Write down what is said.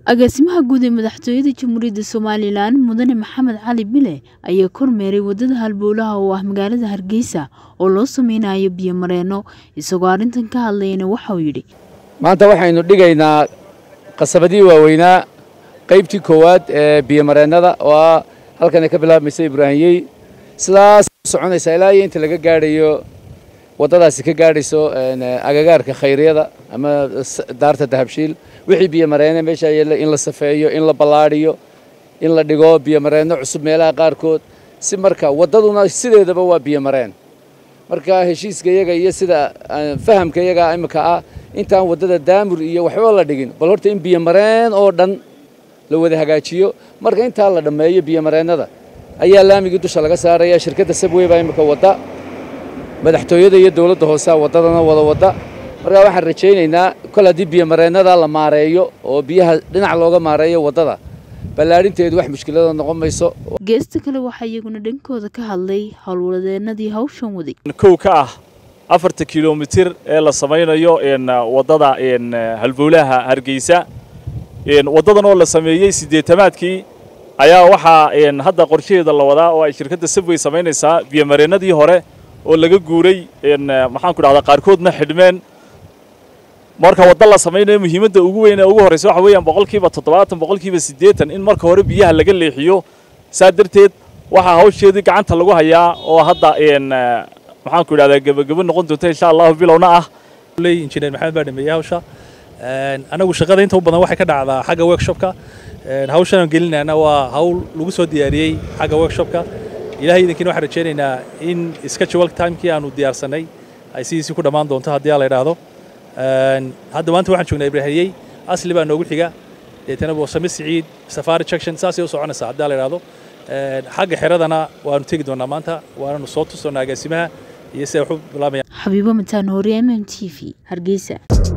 agaasimaha guud ee madaxtooyada jamhuuriyadda somalilan mudane maxamed cali bile ayaa kormeeray wadada halbowlaha oo ah magaalada hargeysa oo loo sameynayo biyo mareeno isagoo arrintan ka hadlayana waxauu yidhi maanta waxaynu dhigaynaa qasabadii waaweynaa qaybtii koowaad ee biyomareennada oo ah halkan ay ka bilaabmaysa ibraahimyey sidaas soconaysa ilaa iyo inta laga gaadhayo waddadaasi ka gaadhayso agagaarka khayriyada ama daarta dahabshiil wixii biyomareene meesha yaalla in la safeeyo in la ballaadhiyo in la dhigo biyomareenno cusub meelaha qaarkood si marka waddaduna sideedaba waa biyomareen marka heshiiska iyaga iyo sida fahamka iyaga imika ah intaan waddada daamur iyo waxba la dhigin bal horta in biyomareen oo dhan la wada hagaajiyo marka intaa la dhammeeyo biyomareennada ayaa laamigii dusha laga saaraya shirkadda sabwey baa imika wadda madaxtooyada iyo dowladda hoosea waddadana wada wadda markaa waxaan rajaynaynaa kol haddii biyomareennada la maareeyo oo biyaha dhinac looga maareeyo waddada ballaadhinteedu wax mushkilada noqon mayso geesta kale waxaa iyaguna dhankooda ka hadlay howlwadeenadii hawshan waday kow ka ah afarta kilomitir ee la samaynayo waddada halbowlaha hargeysa waddadan oo la sameeyey siddeetamaadkii ayaa waxaa hadda qorshaheeda la wadaa oo ay shirkadda sabwey samaynaysaa biyomareennadii hore oo laga guuray maxaanku dhahdaa qaarkoodna xidhmeen marka wadda la samaynayo muhiimadda ugu weyn ee ugu horraysa waxa weeyaan boqolkiiba toddobaatan boqolkiiba siddeetan in marka hore biyaha laga leexiyo saa darteed waxaa hawsheedii gacanta lagu hayaa oo hadda maxaanku idhahdaa gebagebo noqon doonta insha allahu bilowna ah injineer maxamed baa dhameeyey hawsha anagu shaqada inta u badan waxay ka dhacdaa xagga workshopka hawshan aan gelinayna waa hawl lagu soo diyaariyey xagga workshopka ilahay idinkiina waxaan rajaynaynaa in schedule timekii aanu diyaarsanay ay sidiisii ku dhammaan doonto haddii la idhaahdo hadda maanta waxaan joognaa ibraahimyey asli baa noogu xiga deetana boosame siciid safari junction saasay u soconaysaa haddii la idhaahdo xagga xeradana waanu tegi doonaa maanta waananu soo tusoonaa agaasimaha iyo siday wax u bilaabayaan xabiibo mataan hore mm t v hargeysa